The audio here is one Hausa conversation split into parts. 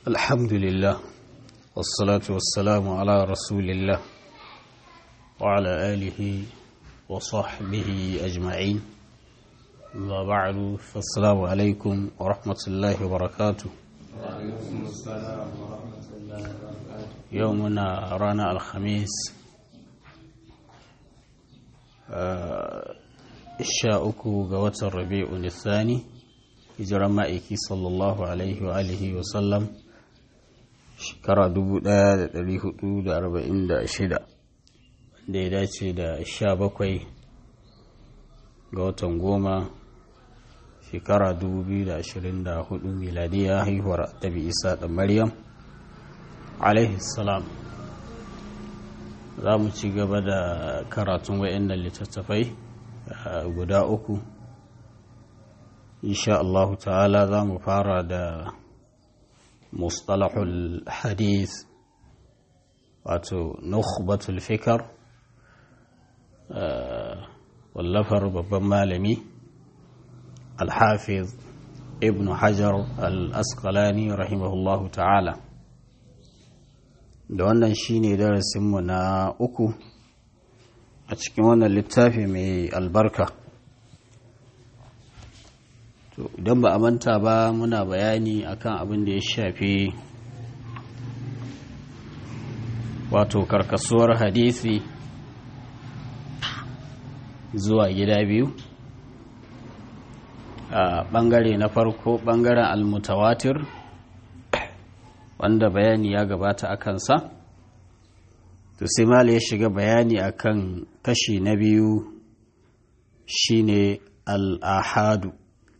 الحمد لله والصلاة والسلام على رسول الله وعلى آله وصحبه أجمعين أما بعد فالسلام عليكم ورحمة الله وبركاته وعليكم السلام ورحمة الله وبركاته يومنا رانا الخميس sha uku ga watan rabi'u nisani hijiran ma'aiki sallallahu alaihi wa alihi wa sallam shekara 1446 da ya dace da sha bakwai ga watan goma shekara 2024 miladiya haihuwar tabi isa da maryam alaihi salam za mu ci gaba da karatun wa'annan littattafai guda uku insha Allah ta'ala za mu fara da mustalahul hadith wato nukhbatul fikar wallafar babban malami alhafiz ibn hajar al-asqalani rahimahullahu ta'ala da wannan shine darasinmu na uku a cikin wannan littafi mai albarka to idan ba a manta ba muna bayani akan abin da ya shafi wato karkasuwar hadisi zuwa gida biyu a bangare na farko bangaren almutawatir wanda bayani ya gabata a kansa to sai mala ya shiga bayani akan kashi na biyu shine al'ahadu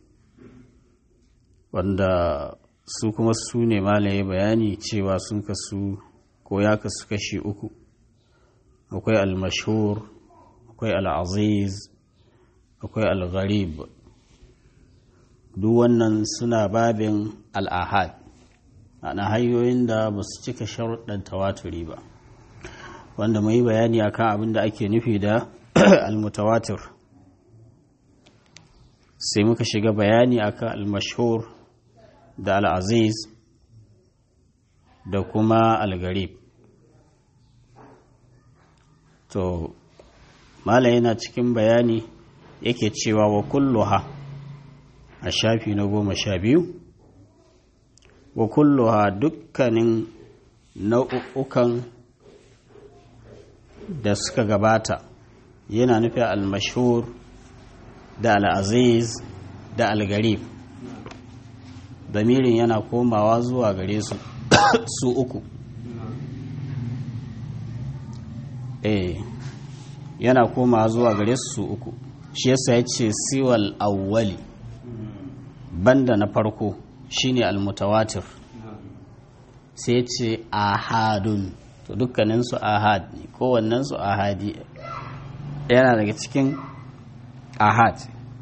wanda su kuma su ne mala ya bayani cewa sun kasu ko ya kasu kashi uku akwai al-mashhur akwai al-aziz akwai al-gharib duk wannan suna babin al'ahad ana hanyoyin da ba su cika sharuɗan tawaturi ba wanda mai bayani akan abin da ake nufi da almutawatir sai muka shiga bayani akan almashhur da al'aziz da kuma algarib to mala yana cikin bayani yake cewa wa kulluha a shafi na goma sha biyu wa kulluha dukkanin nau'ukan da suka gabata yana nufin al-mashhur da al-aziz da al-garib damirin yana komawa zuwa gare su su uku eh yana komawa zuwa gare su su uku shi yasa ya ce siwal awwali banda na farko shine al-mutawatir sai ce ahadun to dukkaninsu ahad ne kowannensu ahadi yana daga cikin ahad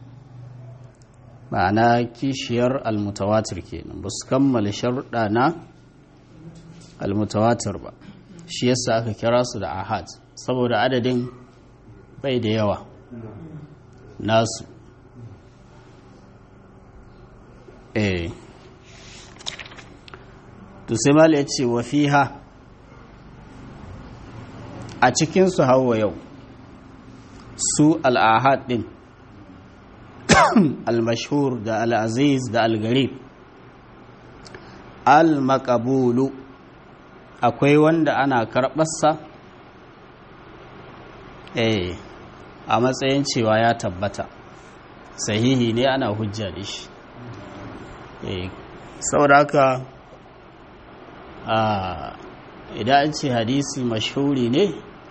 ma'ana kishiyar almutawatir kenan ba su kammala sharuɗa na almutawatir ba shi yasa aka kira su da ahad saboda adadin bai da yawa nasu eh to sai mala ya ce wa fiha a cikinsu hawa yau su al'ahad ɗin al-mashhur da al-aziz da al-garib al-makabulu akwai wanda ana karɓarsa eh a matsayin cewa ya tabbata sahihi ne ana hujja da shi eh saboda haka idan an ce hadisi mashhuri ne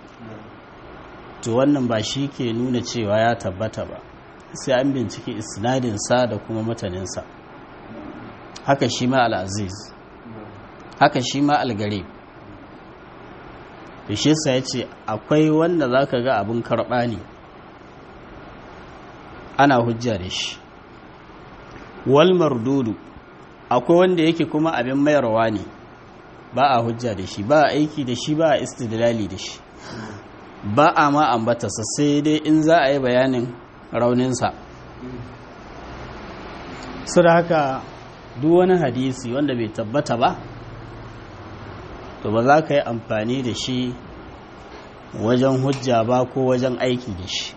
to wannan ba shi ke nuna cewa ya tabbata ba sai an binciki isnadinsa da kuma mataninsa haka shi ma al'aziz haka shi ma algarib da shi ya ce akwai wanda za ka ga abin karɓa ne ana hujja da shi wal mardudu akwai wanda yake kuma abin mayarwa ne ba a hujja da shi ba a aiki da shi ba a istidlali da shi ba a ma ambata sai dai in za a yi bayanin rauninsa su da haka duk wani hadisi wanda bai tabbata ba to ba za ka yi amfani da shi wajen hujja ba ko wajen aiki da shi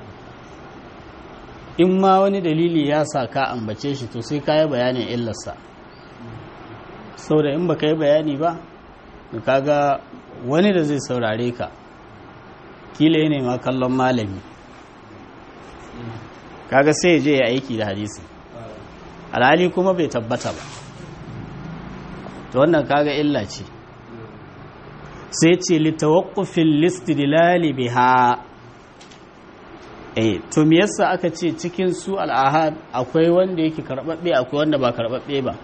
in ma wani dalili ya sa ka ambace shi to sai ka yi bayanin illarsa saboda in ba ka yi bayani ba kaga wani da zai saurare ka kila ne ma kallon malami kaga sai ya je ya aiki da hadisi alhali kuma bai tabbata ba to wannan kaga illa ce sai ce litawaqqufil listidlali biha eh to me yasa aka ce cikin su al'ahad akwai wanda yake karbabbe akwai wanda ba karbabbe ba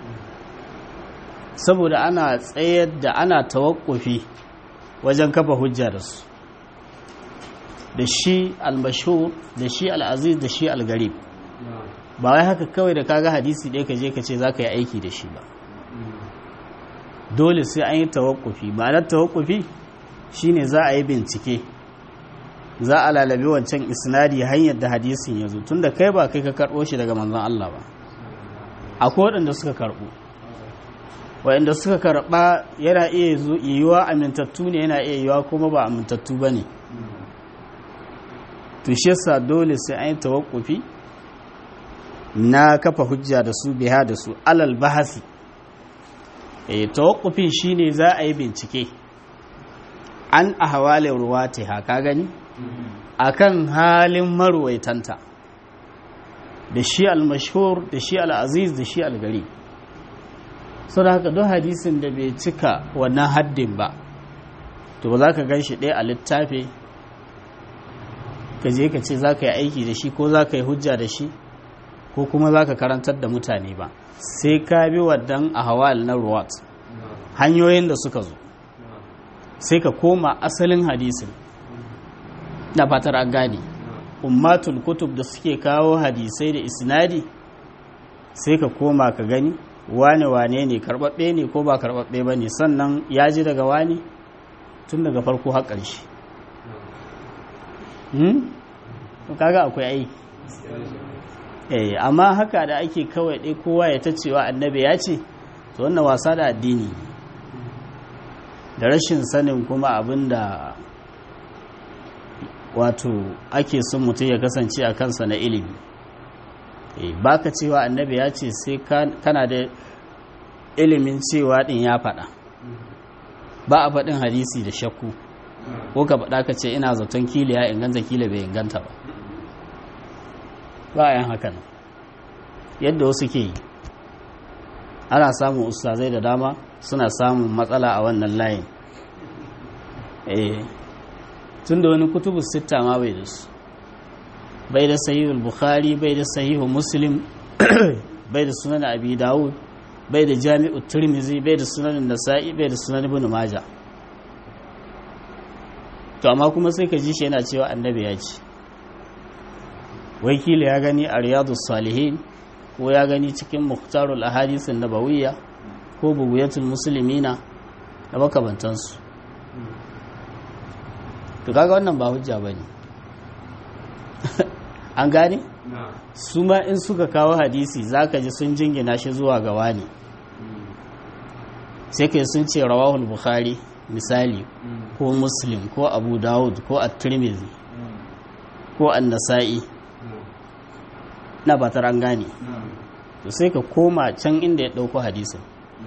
saboda ana tsayar da ana tawakkufi wajen kafa hujja da su da shi al-mashhur da shi al-aziz da shi al-garib ba wai haka kawai da kaga hadisi ɗaya ka je ka ce za ka yi aiki da shi ba dole sai an yi tawakkufi ma'anar tawakkufi shine za a yi bincike za a lalabi wancan isnadi hanyar da hadisin ya zo tunda kai ba kai ka karɓo shi daga manzon Allah ba akwai waɗanda suka karɓo waɗanda suka karɓa yana iya yiwuwa amintattu ne yana iya yiwuwa kuma ba amintattu ba ne to shi yasa dole sai an yi tawakkufi na kafa hujja da su biha da su alal bahasi e tawakkufin shine za a yi bincike an ahwalin ruwati haka gani akan halin marwaitanta da shi al-mashhur da shi al-aziz da shi al-gari so da haka don hadisin da bai cika wannan haddin ba to ba za ka gan shi ɗaya a littafi ka je ka ce za ka yi aiki da shi ko za ka yi hujja da shi ko kuma za ka karantar da mutane ba sai ka bi wadan a hawal na ruwat hanyoyin da suka zo sai ka koma asalin hadisin na fatar an gane ummatul kutub da suke kawo hadisai da isnadi sai ka koma ka gani wane wane ne karbabbe ne ko ba karbabbe ba ne sannan ya ji daga wani tun daga farko har ƙarshe kaga akwai aiki eh amma haka da ake kawai ɗai kowa ya ta cewa annabi ya ce to wannan wasa da addini da rashin sanin kuma abin da wato ake son mutum ya kasance a kansa na ilimi eh baka cewa annabi ya ce sai kana da ilimin cewa ɗin ya faɗa ba a faɗin hadisi da shakku ko ka faɗa ka ce ina zaton kila ya inganta kila bai inganta ba bayan hakan yadda wasu ke yi ana samun ustazai da dama suna samun matsala a wannan layin eh tun da wani kutubu sitta ma bai da su bai da sahihul bukhari bai da sahihul muslim bai da sunan abi dawud bai da jami'u turmizi bai da sunan nasa'i bai da sunan ibn maja to amma kuma sai ka ji shi yana cewa annabi ya ce wakili ya gani a riyadu salihin ko ya gani cikin muktarul ahadisin nabawiyya ko buguyatul musulmina da makamantansu to kaga wannan ba hujja ba ne an gane su ma in suka kawo hadisi zaka ji sun jingina shi zuwa ga wani sai kai sun ce rawahul bukhari misali ko muslim ko abu dawud ko at-tirmidhi ko an-nasa'i na ba an gane to sai ka koma can inda ya ɗauko hadisin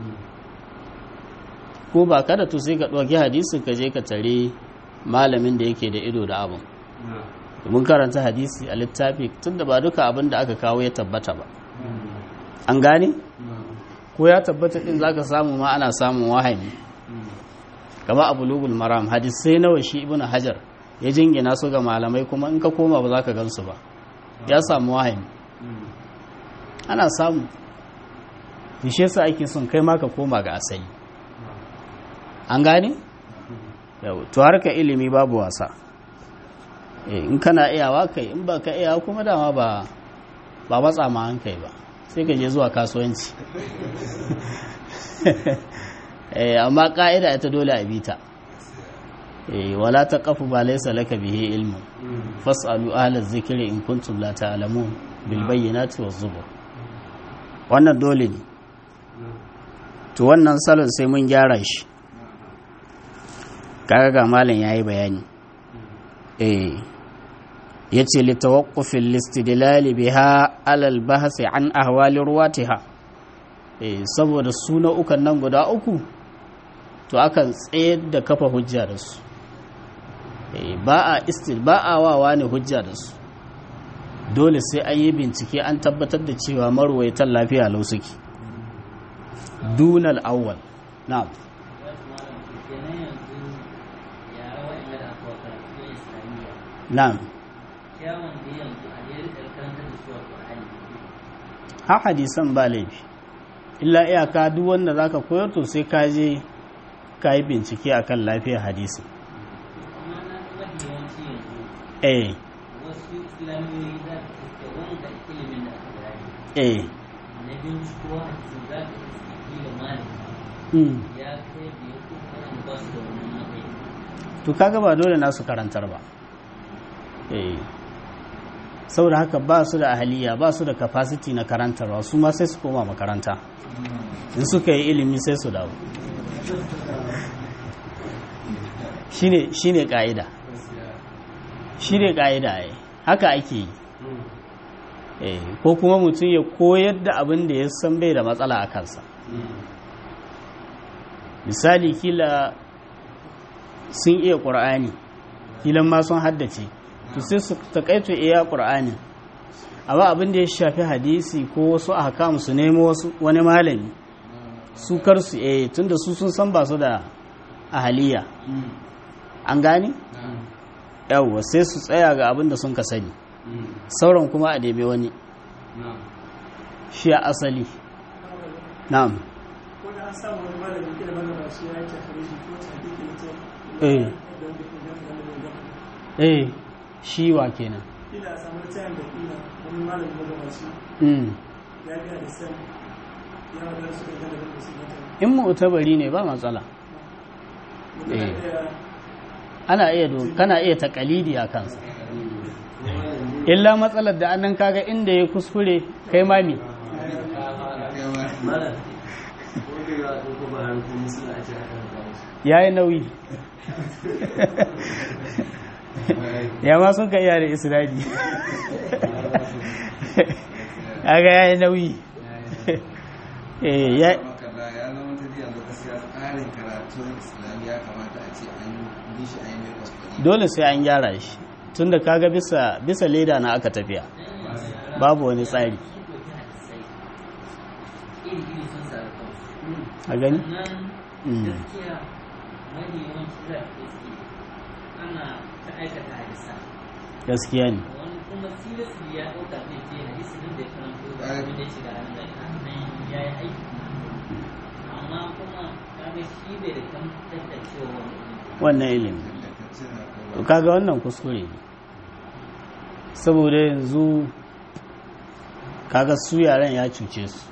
ko ba kada to sai ka ɗauki hadisin ka je ka tare malamin da yake da ido da abin mun karanta hadisi a littafi tun da ba duka abin da aka kawo ya tabbata ba an gane ko ya tabbata din zaka samu ma ana samun wahami kama abu lugul maram hadisai nawa shi ibn hajar ya jingina su ga malamai kuma in ka koma ba za ka gansu ba ya samu wahami ana samu shi yasa ake son kai ma ka koma ga asali an gane to harka ilimi babu wasa in kana iyawa kai in ba ka iya kuma dama ba ba matsa ma an kai ba sai ka je zuwa kasuwanci amma ka'ida ita dole a bita wala ta kafu ba laisa laka bihe ilmu fas'alu ahla zikiri in kuntum la ta'lamun bil bayyinati waz zubur wannan dole ne to wannan salon sai mun gyara shi kaga ga malam yayi bayani eh yace li tawaqqufil listidlal biha ala al bahth an ahwali ruwatiha eh saboda suna ukan nan guda uku to akan tsayar da kafa hujja da su eh ba a istil ba a wawa ne hujja da su dole sai an yi bincike an tabbatar da cewa marwaitan lafiya lau suke dunal awwal na'am na'am ha hadisan ba laifi illa iyaka duk wanda zaka koyar to sai ka je ka yi bincike akan lafiyar hadisi eh wasu islamiyoyi za ta iske wanda ilimin da aka gani eh na bincikowa a cikin za ta iske kila malami mm. ya kai da ya kuka an ba su da wannan matsayi to kaga ba dole nasu karantar ba eh saboda haka ba su da ahaliya ba su da capacity na karantarwa su ma sai su koma makaranta in suka yi ilimi sai su dawo shine shine ka'ida shine ka'ida ai haka ake yi eh ko kuma mutum ya koyar da abin da ya san bai da matsala a kansa misali kila sun iya ƙur'ani kilan ma sun haddace to sai su takaito iya ƙur'ani amma abin da ya shafi hadisi ko wasu ahkam su nemo wasu wani malami su kar su eh tunda su sun san ba su da ahaliya an gane yawwa sai su tsaya ga abin da sun ka sani sauran kuma a neme wani shi a asali na'am ko da an samu wani malami kila malama shi ya yi tafari shi ko ta hakiki mutum eh don da ke gafa da mai gafa eh shi wa kenan kila a samu tayan da kila wani malami malama shi mm. ya biya da san ya wadar su da gada da su mata in mu'tabari ne ba matsala mutum Eh. da ana iya do kana iya takalidi a kansa illa matsalar da annan kaga inda ya kuskure kai mami ya yi nauyi ya ma sun ka iya da isra'ili aga ya yi nauyi Eh, ya- makalla ya zama ta jiya gaskiya tsarin karatun islam ya kamata a ce an bi shi a yi mai kwaskwari dole sai an gyara shi tunda kaga bisa bisa leda na aka tafiya babu wani tsari iri iri sun sa kansu a gani nan Mm. gaskiya mafi yawanci za a iske ana ta aikata hadisa gaskiya ne wani kuma seriously ya ɗauka zai ce hadisi din da ya karanto da abin da ya shiga nan da nan ya yi aiki amma kuma kaga shi bai da kan tantancewa wani ilimi wannan ilimi to kaga wannan kuskure ne saboda yanzu kaga su yaran ya cuce su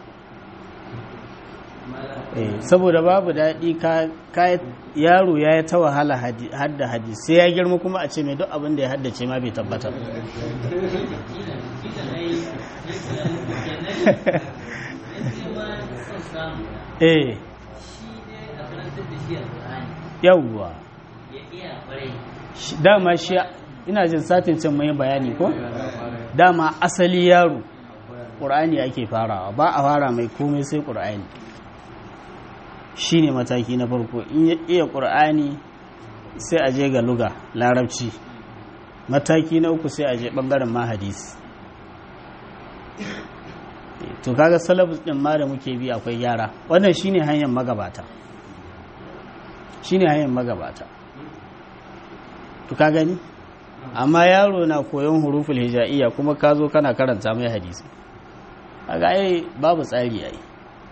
eh, saboda babu daɗi ka, ka yaro ya yi ta wahala hadi- hadda hadisi sai ya girma kuma a ce mai duk abin da ya haddace ma bai tabbatar eh yawwa Shi- dama shi ina jin satin can mai bayani ko dama asali yaro ƙur'ani ake farawa ba a fara mai komai sai ƙur'ani shi ne mataki na farko in ya iya ƙur'ani sai a je ga luga larabci mataki na uku sai a je ɓangaren ma hadisi to kaga salabus ɗin ma da muke bi akwai gyara wannan shine hanyar magabata shine hanyar magabata to ka gani amma yaro na koyon huruful hija'iyya kuma ka zo kana karanta mai hadisi kaga ai babu tsari ai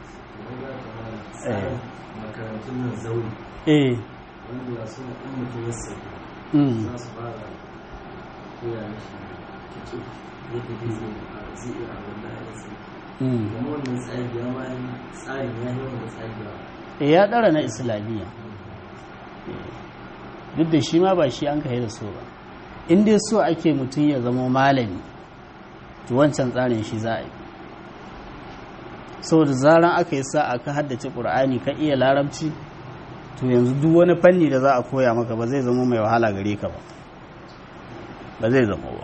eh makarantun nan zauri eh wanda su in mutum ya sai mm za su fara koya mishi kici yadda zai zai a zai iya abin da ya sai mm kuma wannan tsari ya ma yi tsarin ya yi wannan tsari ya eh ya dara na islamiyya Eh, duk da shi ma ba shi an kai da so ba in dai so ake mutum ya zama malami to wancan tsarin shi za a yi saboda zaran aka yi sa aka haddace ƙur'ani ka iya larabci to yanzu duk wani fanni da za a koya maka ba zai zama mai wahala gare ka ba ba zai zama ba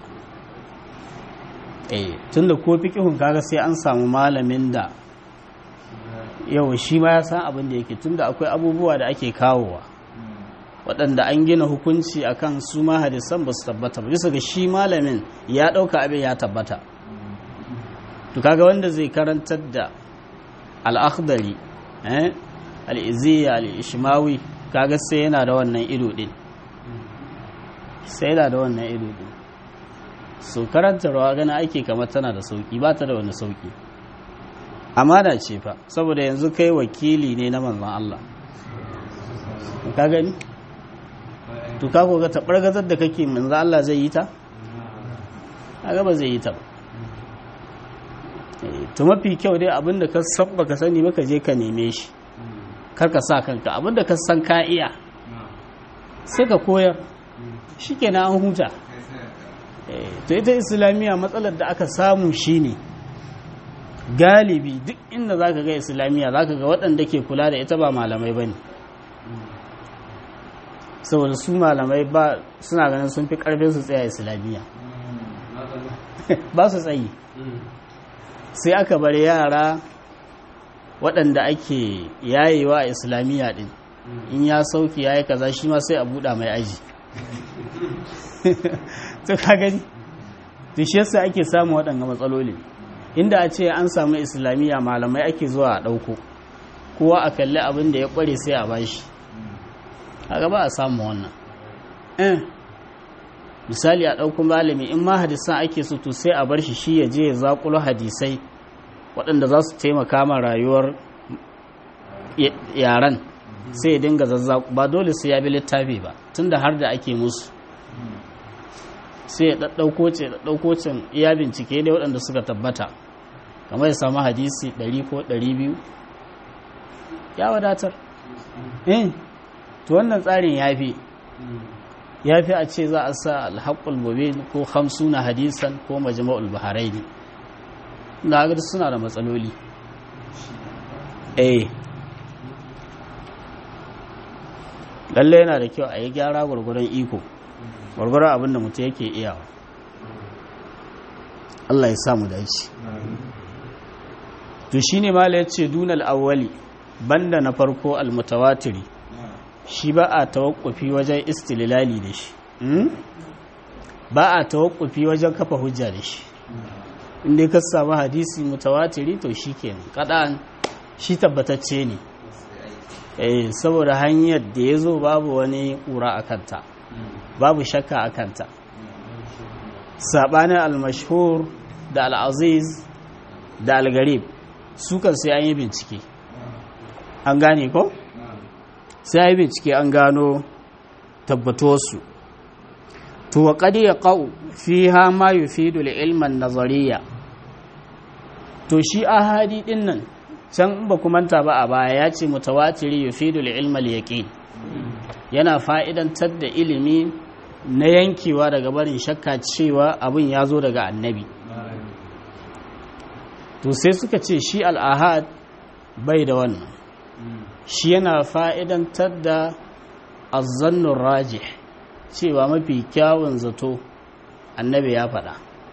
eh tunda ko fiqhun kaga sai an samu malamin da yau shi ma ya san abin da yake tunda akwai abubuwa da ake kawowa waɗanda an gina hukunci akan su ma hadisan ba su tabbata ba bisa ga shi malamin ya ɗauka abin ya tabbata to kaga wanda zai karantar da al'akhdari al'iziya al'ishimawi kaga sai yana da wannan ido ɗin sai yana da wannan ido ɗin so karantarwa gana ake kamar tana da sauƙi ba ta da wani sauƙi amana ce fa saboda yanzu kai wakili ne na manzon Allah ka gani to ka koga taɓargazar da kake manzon Allah zai yi ta kaga ba zai yi ta ba to mafi kyau dai abinda ka sabba ka sani baka je ka neme shi kar ka sa kanka abinda ka san ka iya sai ka koyar shikenan an huta to ita islamiyya matsalar da aka samu shine galibi duk inda zaka ga islamiyya zaka ga waɗanda ke kula da ita ba malamai bane saboda su malamai ba suna ganin sun fi karfin su tsaya islamiyya ba su tsayi sai aka bar yara waɗanda ake yayewa a islamiyya ɗin in ya sauki ya yi kaza shi ma sai a buɗa mai aji to ka gani to shi yasa ake samu waɗanga matsaloli inda a ce an samu islamiyya malamai ake zuwa a ɗauko kowa a kalli abin da ya ƙware sai a bashi kaga ba a samu wannan misali a ɗaukun malami in ma hadisan ake so to sai a bar shi shi ya je ya zaƙulo hadisai waɗanda za su taimaka ma rayuwar yaran sai ya dinga zazzaku ba dole sai ya bi littafi ba tunda har da ake musu sai ya ɗaɗɗauko ce ɗaɗɗauko cin iya bincike dai waɗanda suka tabbata kamar ya samu hadisi ɗari ko ɗari biyu ya wadatar eh to wannan tsarin ya fi ya fi a ce za a sa alhaƙul mubin ko hamsuna hadisan ko majma'ul baharai ne da haka suna da matsaloli eh lalle yana da kyau a yi gyara gwargwaron iko gwargwaron abin da mutum yake iyawa Allah ya samu dace to shine mala yace dunal awwali banda na farko almutawatiri shi ba a tawakkufi wajen istililali da shi ba a tawakkufi wajen kafa hujja da shi inda ka samu hadisi mutawatiri to shi kenan kaɗan shi tabbatacce ne eh saboda hanyar da ya zo babu wani ƙura a kanta babu shakka a kanta saɓanin almashhur da al'aziz da algarib sukan sai an yi bincike an gane ko? sai ya yi bincike an gano tabbatuwarsu to wa ƙadi ya ƙa'u fi ha ma yi fi ilman nazariya to shi ahadi ɗin nan can ba manta ba a baya ya ce mutawatiri yi fi ilmal yaƙin yana fa'idantar da ilimi na yankewa daga barin shakka cewa abin ya zo daga annabi to sai suka ce shi al'ahad bai da wannan shi yana fa'idantar da azzannun rajih cewa mafi kyawun zato annabi ya faɗa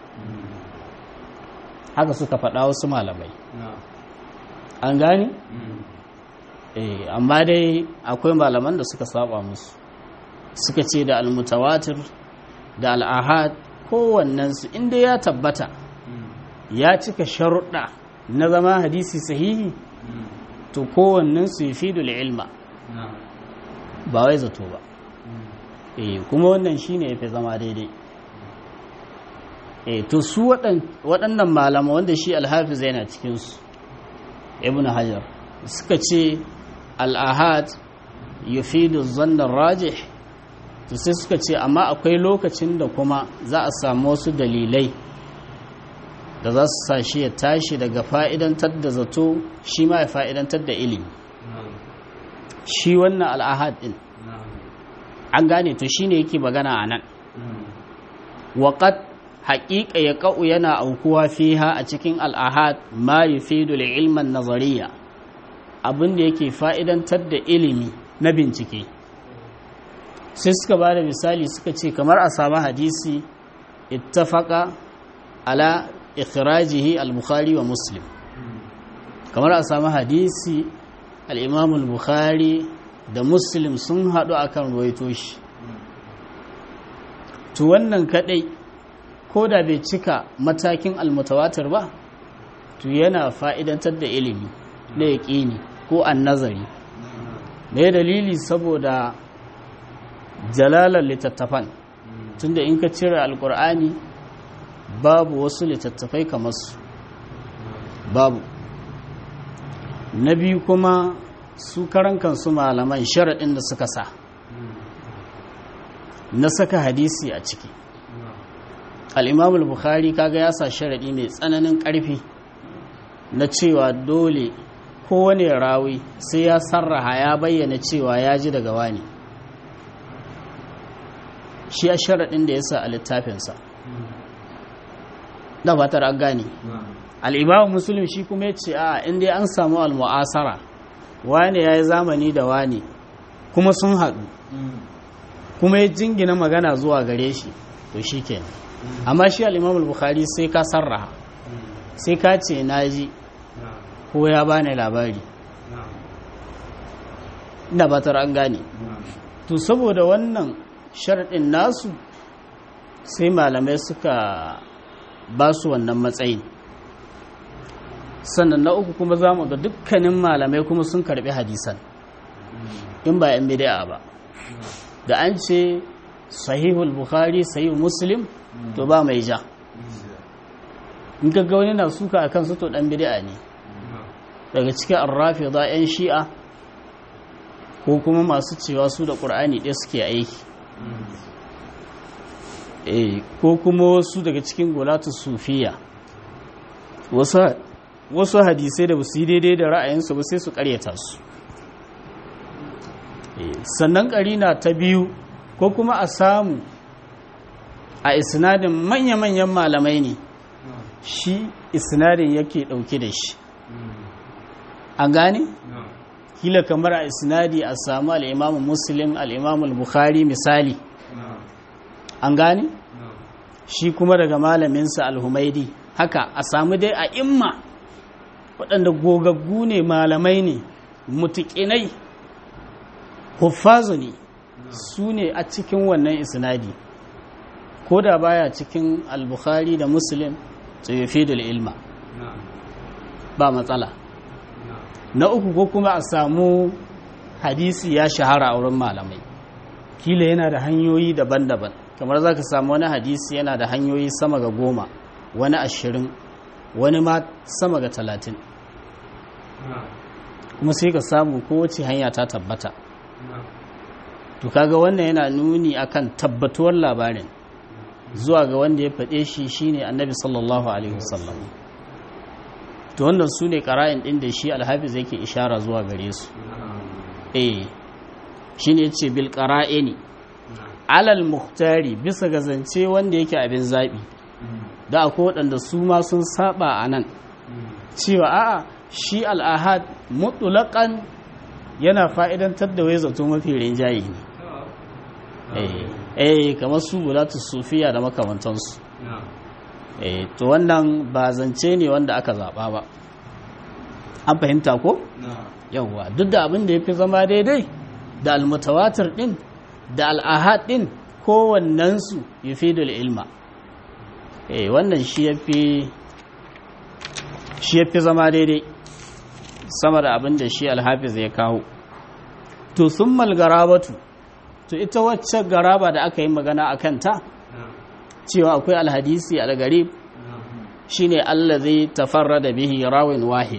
haka suka faɗa wasu malamai an gani? eh amma dai akwai malaman da suka saba musu suka ce da almutawatir da al'ahad kowannensu inda ya tabbata ya cika sharuɗa na zama hadisi sahihi to kowannen su fi ilma ba wai zato ba eh kuma wannan shine yafi zama daidai eh to su waɗannan malama wanda shi alhafiz yana cikin su ibnu hajar suka ce al-ahad yufidu zanna rajih to sai suka ce amma akwai lokacin da kuma za a samu wasu dalilai da za su sa shi ya tashi daga fa'idantar da zato shi ma ya fa'idantar da ilimi shi wannan al'ahad ɗin an gane to shi ne yake magana a nan waƙat haƙiƙa ya ƙa'u yana aukuwa fiha a cikin al'ahad ma yi fidul ilman nazariya abinda yake fa'idantar da ilimi na bincike sai suka ba da misali suka ce kamar a samu hadisi ittafaka ala ikhrajihi al-bukhari wa muslim kamar a samu hadisi al-imam al-bukhari da muslim sun haɗu akan ruwaito shi to wannan kadai ko da bai cika matakin almutawatir ba to yana fa'idantar da ilimi na yaƙini ko an nazari me dalili saboda jalalar littattafan tunda in ka cire alkur'ani babu wasu littattafai kamar su babu na biyu kuma su karan kansu malaman sharaɗin da suka sa na saka hadisi a ciki al'imamul bukhari kaga ya sa sharaɗi mai tsananin ƙarfi na cewa dole kowane rawi sai ya sarraha ya bayyana cewa ya ji daga wani shi a sharaɗin da ya sa a littafinsa da fatar an gane al'imamu musulun shi kuma ya ce a inda an samu al-mu'asara wane ya yi zamani da wane kuma sun haɗu kuma ya jingina magana zuwa gare shi to shi ke amma shi al'imam bukhari sai ka sarraha sai ka ce na ji ko ya bani labari ina batar an gane to saboda wannan sharaɗin nasu sai malamai suka ba su wannan matsayin sannan na uku kuma za mu ga dukkanin malamai kuma sun karbi hadisan in ba yan bid'a ba da an ce sahihul bukhari sahihul muslim to ba mai ja in ga wani na suka a kansu to dan bid'a ne daga cikin arrafi za yan shi'a ko kuma masu cewa su da ƙur'ani ɗaya suke aiki ko kuma wasu daga cikin gulatu sufiya wasu hadisai da ba su yi daidai da ra'ayinsu ba sai su karyata su sannan karina ta biyu ko kuma a samu a isnadin manya-manyan malamai ne shi isnadin yake dauke da shi an gane? kila kamar a isnadi a samu al'imamun muslim al'imamun bukhari misali an gane? shi kuma daga malaminsa al-humaidi haka a samu dai a imma waɗanda gogaggu ne malamai ne mutuƙinai huffazu ne su ne a cikin wannan isnadi ko da baya cikin al-bukhari da muslim tsayafi da ilma ba matsala na uku ko kuma a samu hadisi ya shahara a wurin malamai kila yana da hanyoyi daban-daban kamar za ka samu wani hadisi yana da hanyoyi sama ga goma wani ashirin wani ma sama ga talatin kuma sai ka samu kowace hanya ta tabbata to kaga wannan yana nuni akan tabbatuwar labarin zuwa ga wanda ya faɗe shi shine annabi sallallahu alaihi wasallam to wannan su ne ƙara'in ɗin da shi alhafiz yake ishara zuwa gare su eh shine yace bil qara'ini alal muhtari bisa ga zance wanda yake abin zaɓi da akwai waɗanda su ma sun saba a nan cewa a'a shi al'ahad mutulakan yana fa'idantar da wai zato mafi rinjaye ne eh kamar su bulatu sufiya da makamantansu eh to wannan ba zance ne wanda aka zaɓa ba an fahimta ko? yawwa duk da abin da ya fi zama daidai da almutawatir ɗin da al'ahad ɗin kowannensu ya fi ilma eh wannan shi ya fi shi ya fi zama daidai sama da abin da shi alhafiz ya kawo to sun malgarabatu to ita wacce garaba da aka yi magana a kanta cewa akwai alhadisi algarib shine allazi tafarrada bihi rawin wahid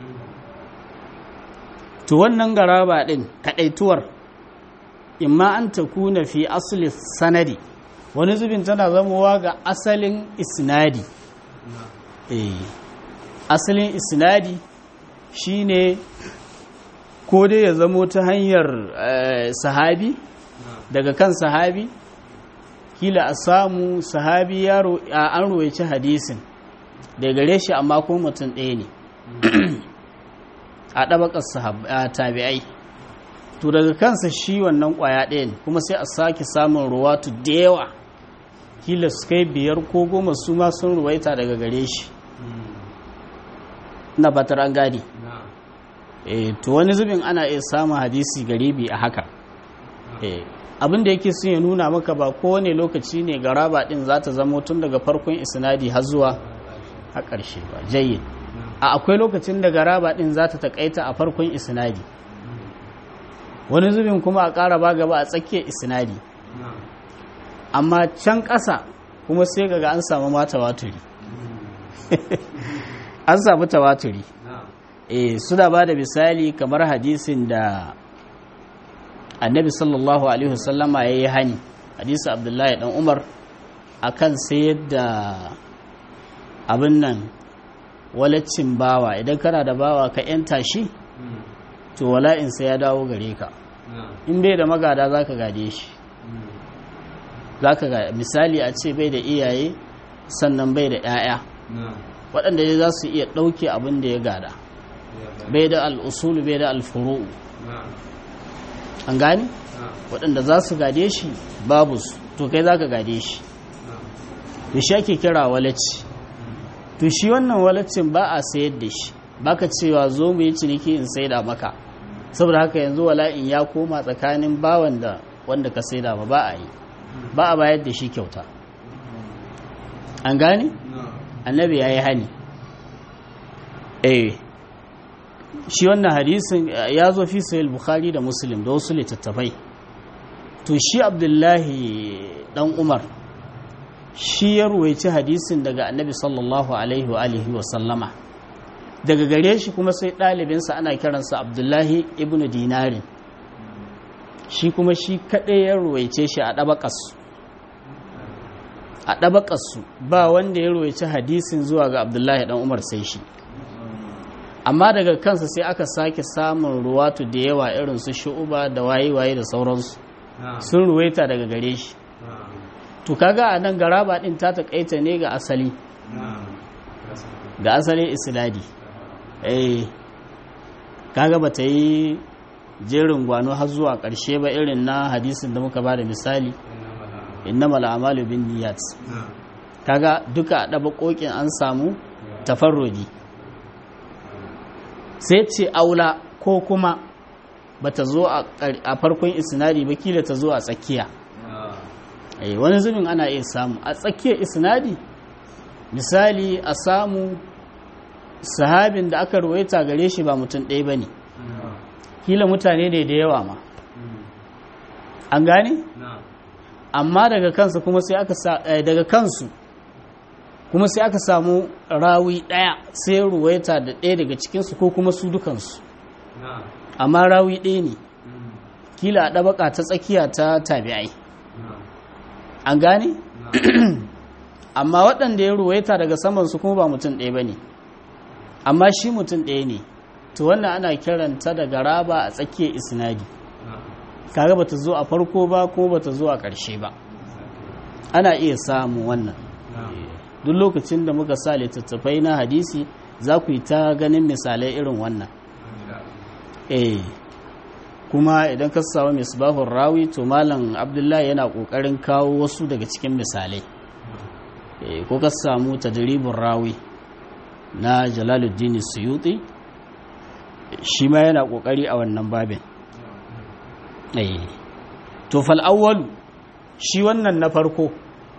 to wannan garaba din kadaituwar imma an takuna fi asli sanadi wani zubin tana zamowa ga asalin isnadi eh asalin isnadi shine ko dai ya zamo ta hanyar sahabi daga kan sahabi kila a samu sahabi yaro an ruwaici hadisin da gare shi amma ko mutum ɗaya ne a ɗabakar tabi'ai to daga kansa shi wannan kwaya ɗaya ne kuma sai a sake samun ruwatu da yawa kila su kai biyar ko goma su ma sun ruwaita daga gare shi na fatar an gadi eh to wani zubin ana iya samun hadisi garibi a haka eh abin da yake sun ya nuna maka ba kowane lokaci ne garaba din za ta zamo tun daga farkon isnadi har zuwa a ƙarshe ba jayyid a akwai lokacin da garaba din za ta takaita a farkon isnadi wani zubin kuma a ƙara ba gaba a tsakiyar isnadi amma can ƙasa kuma sai ga an samu ma tawaturi an samu tawaturi eh suna ba da misali kamar hadisin da annabi sallallahu alaihi wasallama ya yi hani hadisi abdullahi dan umar akan sayar da abin nan walaccin bawa idan kana da bawa ka yanta shi to wala'insa ya dawo gare ka in bai da magada za ka gade shi za ka gade misali a ce bai da iyaye sannan bai da 'ya'ya waɗanda za su iya ɗauke abin da ya gada bai da al'usulu bai da alfuru'u an gani waɗanda za su gade shi babu su to kai za ka gade shi da shi ake kira walacci to shi wannan walaccin ba a sayar da shi baka cewa zo mu yi ciniki in saida maka saboda haka yanzu wala'in ya koma tsakanin bawan da wanda ka saida ba ba a yi ba a bayar da shi kyauta an gane annabi ya yi hani eh shi wannan hadisin ya zo fi sayil bukhari da muslim da wasu littattafai to shi abdullahi dan umar shi ya ruwaici hadisin daga annabi sallallahu alaihi wa alihi wa sallama daga gare shi kuma sai ɗalibinsa ana kiransa abdullahi ibn dinarin shi kuma shi kaɗai ya ruwaice shi a ɗabaƙasu a ɗabaƙasu ba wanda ya ruwaici hadisin zuwa ga abdullahi ɗan umar sai shi amma daga kansa sai aka sake samun ruwatu da yawa irin su shu'uba da waye-waye da sauransu sun ruwaita daga gare shi to kaga a nan garaba ɗin ta taƙaita ne ga asali ga asalin isladi eh kaga ba ta yi jerin gwano har zuwa ƙarshe ba irin na hadisin da muka ba da misali innamal a'malu bin niyyat kaga duka a ɗaba ƙoƙin an samu tafarrudi sai ce aula ko kuma bata zo a farkon isnadi ba kila ta zo a tsakiya wani zubin ana iya samu a tsakiyar isnadi misali a samu sahabin da aka ruwaita gare shi ba mutum ɗaya ba ne kila mutane ne da yawa ma an gane amma daga kansu kuma sai aka daga kansu kuma sai aka samu rawi ɗaya sai ruwaita da ɗaya daga cikinsu ko kuma su dukansu amma rawi ɗaya ne kila a ɗabaka ta tsakiya ta tabi'ai an gane amma waɗanda ya ruwaita daga samansu kuma ba mutum ɗaya ba ne amma shi mutum ɗaya ne to wannan ana kiranta da garaba a tsakiyar isnadi kaga bata zo a farko ba kuma bata zo a ƙarshe ba ana iya samu wannan duk lokacin da muka sa littattafai na hadisi za ku yi ta ganin misalai irin wannan eh kuma idan ka samu misbahun rawi to malam abdullahi yana ƙoƙarin kawo wasu daga cikin misalai ko ka samu tadribin rawi na jalaluddin suyuti shi ma yana kokari a wannan babin to fal awwalu shi wannan na farko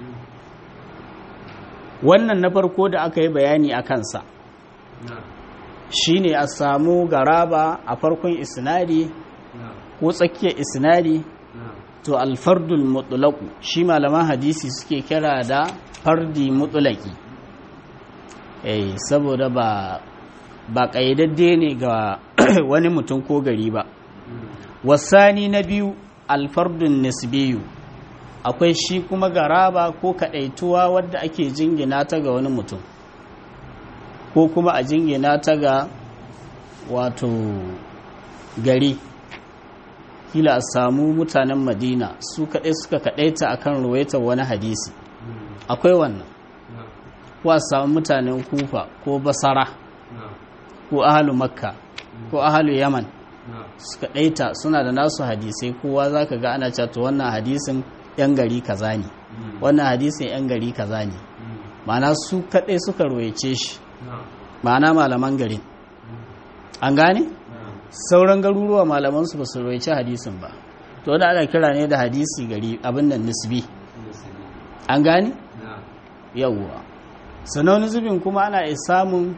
wannan na farko da aka yi bayani a kansa shine a samu garaba a farkon isnadi ko tsakiyar isnadi to alfardul mutlaqu shi malaman hadisi suke kira da fardi mutlaqi eh saboda ba ba kayyadadde ne ga wani mutum ko gari ba wasani na biyu alfardun nisbiyu akwai shi kuma garaba ko kadaituwa wadda ake jingina ta ga wani mutum ko kuma a jingina ta ga wato gari kila a samu mutanen madina su kaɗai suka kaɗaita akan ruwaitar wani hadisi akwai wannan ko a samu mutanen kufa ko basara ko ahalu makka ko ahalu yaman suka ɗaita suna da nasu hadisai kowa za ka ga ana cewa to wannan hadisin 'yan gari kaza ne wannan hadisin 'yan gari kaza ne ma'ana su kaɗai suka royace shi ma'ana malaman garin an gane sauran garuruwa malamansu ba su royace hadisin ba to wanda ana kira ne da hadisi gari abin nan nisbi an gane yawwa sannan wani zubin kuma ana iya samun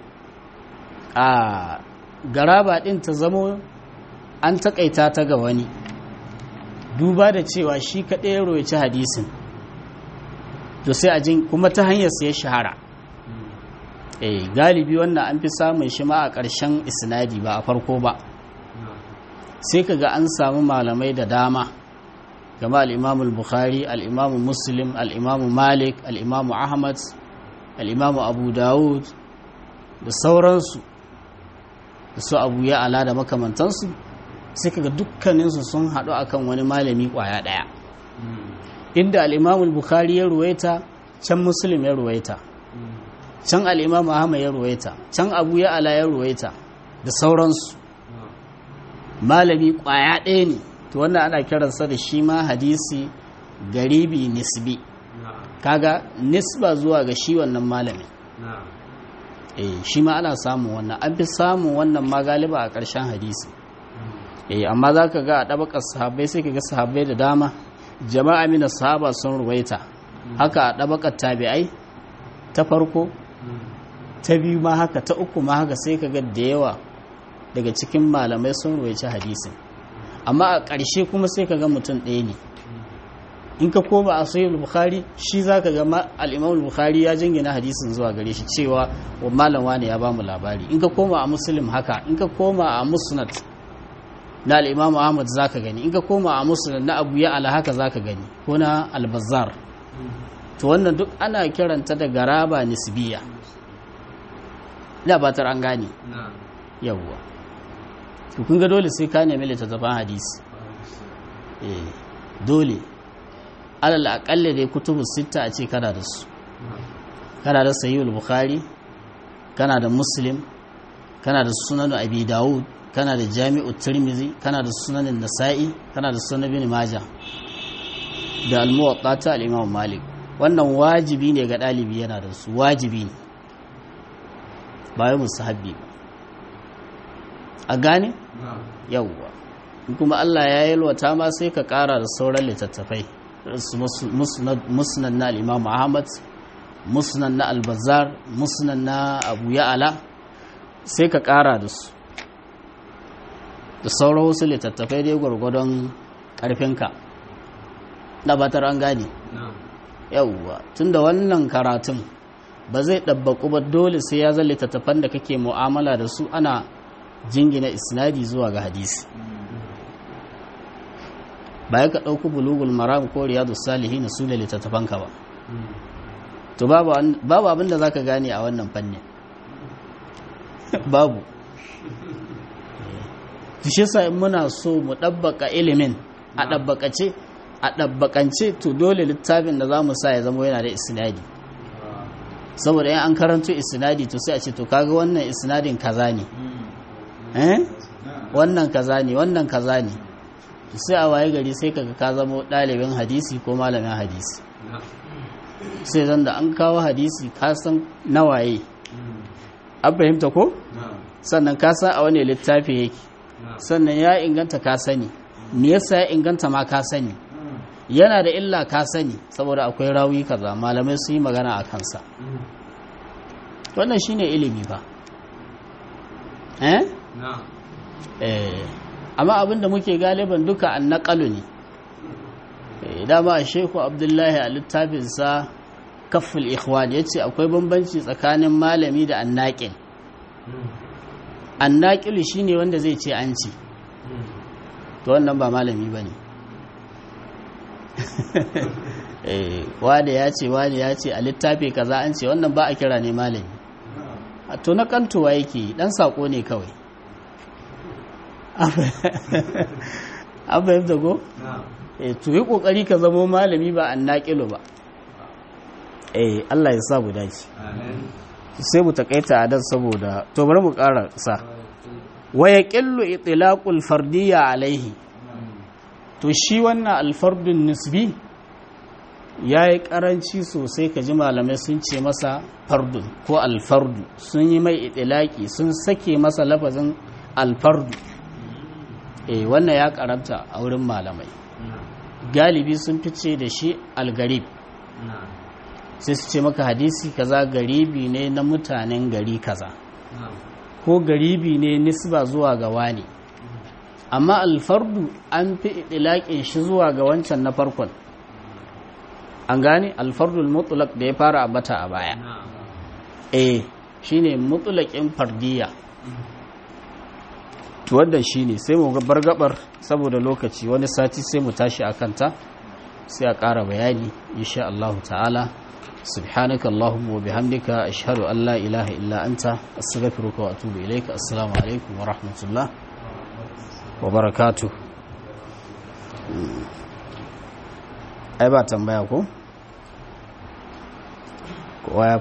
a garaba ɗin ta zamo an takaita ta ga wani duba da cewa shi kaɗai ya royaci hadisin to sai a jin kuma ta hanyar ya shahara eh galibi wannan an fi samun shi ma a ƙarshen isnadi ba a farko ba sai kaga an samu malamai da dama gama al'imamu bukhari al'imamu muslim al'imamu malik al'imamu ahmad al'imamu abu dawud da sauransu da su abu ya ala da makamantansu sai kaga dukkaninsu sun haɗu akan wani malami ƙwaya ɗaya inda al'imamu bukhari ya ruwaita can muslim ya ruwaita can al'imamu ahmad ya ruwaita can abu ya ala ya ruwaita da sauransu malami ƙwaya ɗaya ne to wannan ana kiransa da shi ma hadisi garibi nisbi kaga nisba zuwa ga shi wannan malami eh shi ma ana samun wannan an fi samun wannan ma galiba a ƙarshen hadisi eh amma za ka ga a ɗabakar sahabbai sai ka ga sahabbai da dama jama'a mina sahaba sun ruwaita haka a ɗabakar tabi'ai ta farko ta biyu ma haka ta uku ma haka sai ka ga da yawa daga cikin malamai sun ruwaici hadisin amma a ƙarshe kuma sai ka ga mutum ɗaya ne in ka koma a sahih bukhari shi zaka ga al-imam bukhari ya jingina hadisin zuwa gare shi cewa wa malam wani ya bamu labari in ka koma a muslim haka in ka koma a musnad na al-imam ahmad zaka gani in ka koma a musnad na abu ya ala haka zaka gani ko na al-bazzar to wannan duk ana kiranta da garaba nisbiya ina batar an gane yawwa to kun ga dole sai ka nemi littattafan hadisi eh dole alal aƙalla dai kutubu sita a ce kana da su kana da sahihul bukhari kana da muslim kana da sunan abi dawud kana da jami'u tirmizi kana da sunanin nasa'i kana da sunan ibn majah da al-muwatta ta al-imam malik wannan wajibi ne ga ɗalibi yana da su wajibi ne ba yi musahabbi ba a gane yawwa kuma Allah ya yalwata ma sai ka ƙara da sauran littattafai musnad na al'imam ahmad musnad na albazar musnad na abu ya'ala sai ka kara da su da sauran wasu littattafai dai gwargwadon karfinka na batar an gane yauwa tun da wannan karatun ba zai ɗabbaƙu ba dole sai ya zan littattafan da kake mu'amala da su ana jingina isnadi zuwa ga hadisi ba ya ka ɗauku bulugul maram ko riyadu salihi na su da littattafanka ba to babu abinda za ka gane a wannan fannin babu shi sa in muna so mu ɗabbaka ilimin a ɗabbakace a ɗabbakance to dole littafin da za mu sa ya zama yana da isnadi saboda yan an karanto isnadi to sai a ce to kaga wannan isnadin kaza ne eh wannan kaza ne wannan kaza ne sai a waye gari sai kaga ka zama ɗalibin hadisi ko malamin hadisi sai zan da an kawo hadisi ka san nawaye an fahimta ko sannan ka san a wani littafi yake sannan ya inganta ka sani me yasa ya inganta ma ka sani yana da illa ka sani saboda akwai rawi kaza malamai su yi magana a kansa wannan shine ilimi ba eh eh amma abinda muke galiban duka an naƙalu ne dama a sheku abdullahi a littafinsa kafin ikhwan ya ce akwai bambanci tsakanin malami da annaƙil annaƙilu shi ne wanda zai ce an ce to wannan ba malami ba ne wane ya ce wane ya ce a littafi kaza an ce wannan ba a kira ne malami a to na kantowa yake dan saƙo ne kawai an fahimta ko? eh to yi kokari ka zamo malami ba an naƙilo ba eh Allah ya sa mu dace sai mu takaita a dan saboda to bari mu ƙara sa wa yaqillu itlaqul fardiyya alaihi to shi wannan alfardun nisbi ya yi karanci sosai ka ji malamai sun ce masa fardu ko alfardu sun yi mai itilaki sun sake masa lafazin alfardu eh wannan ya karanta a wurin malamai galibi sun fice da shi algarib sai su ce maka hadisi kaza garibi ne na mutanen gari kaza ko garibi ne nisba zuwa ga wani amma alfardu an fi itilaƙin shi zuwa ga wancan na farkon an gane alfardul mutlaq da ya fara abata a baya eh shine mutlaqin fardiya to wannan shine sai mu bar gabar saboda lokaci wani sati sai mu tashi akan ta sai a ƙara bayani insha Allah ta'ala سبحانك اللهم وبحمدك أشهد أن لا إله إلا أنت أستغفرك وأتوب إليك السلام عليكم ورحمة الله وبركاته ai ba tambaya ko kowa ya